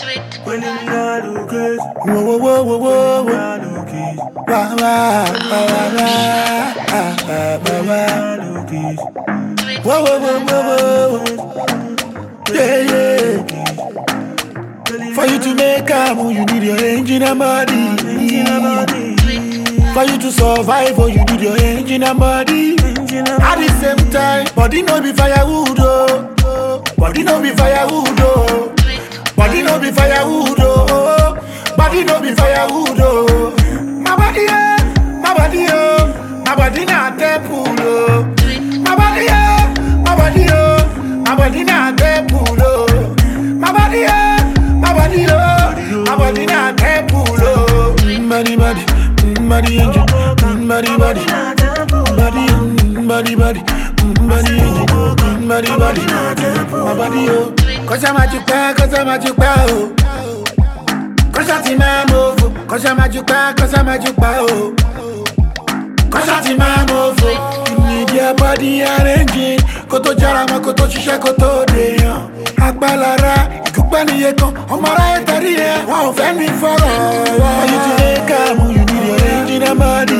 When the nigga look crazy, Whoa, whoa, whoa, whoa, whoa, whoa. nigga look crazy, Wah, wah, wah, wah, wah. Ah, ah, wah, wah. nigga look crazy. Whoa, whoa, whoa, whoa, whoa. Yeah, yeah. For you to make a move, you need your engine and body. For you to survive, oh, you need your engine and body. At the same time, body no be firewood, oh. Body no be firewood, oh. Body no be firewood, oh. Body no be firewood, oh. My body, oh, my body, oh. My body na temple, oh. My body, oh, my body, oh. My body na temple, oh. My body, oh, my body, oh. My body na temple, oh. Mm, Body, body, mm, body, angel, mm, body, body, body, mm, body, body, mm, body, angel, mm, body, body, my body, oh. Cause I'm at your back, cause I'm at your back, oh. Cause I'm in my move, cause I'm at your back, cause I'm at your back, oh. Cause I'm in my move, you need your body arranging. Kó tó jára mọ́, kó tó ṣiṣẹ́, kó tó dèèyàn. Agbálára, ìkúpẹ́ nìyẹn kan, ọmọ aráyé tẹ̀rí ẹ̀, wọn ò fẹ́ mi fọ̀rọ̀. For you to make am, you need your engine and body.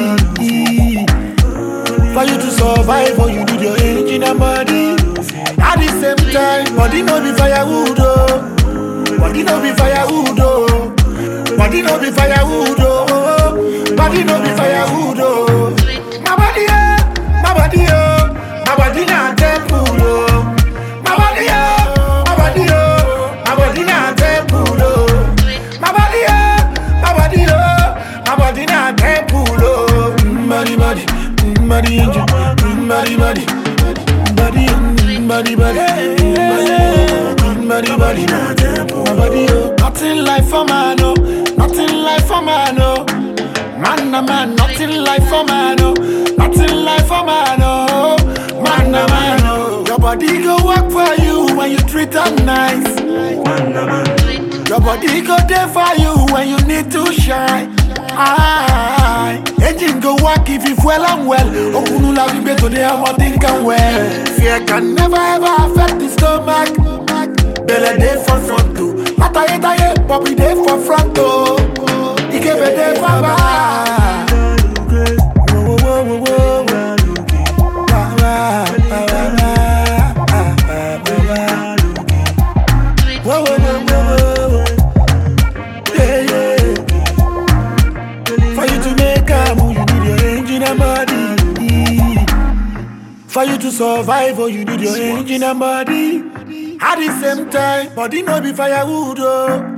For you to survive, oh, you need your engine and body. At the same time, body no be firewood, oh. Body no be firewood, oh. Body no be firewood, oh. Body no be firewood, oh. My body, oh, my body, oh. My body na temple, oh. My body, oh, my body, oh. My body na temple, oh. My body, oh, my body, oh. My body na temple, oh. Mm, Body, body, mm, body, angel, mm, body, body, body, mm, body, body, mm, body, body, my body, oh. Nothing like for man, oh. Nothing like for man, oh. Man, a man, nothing like for man, oh. Nothing like for man, oh. Man, a man, oh. Your body go work for you when you treat her nice. Your body go there for you when you need to shine. Aye. Engine go work if you fuel and well. Okunu la we to the hammer think and well. Fear can never ever affect the stomach. Belle day for front too. Ataye taye, Bobby day for front too. Ikebe day for back. Whoa, whoa, whoa, whoa, whoa. Wah, wah, wah, wah, wah. Ah, ah, wah, wah. Whoa, whoa, whoa, whoa, whoa. Yeah, yeah. For you to make a move, you need your engine and body. For you to survive, oh, you need your engine and body. At the same time, body no be firewood, oh.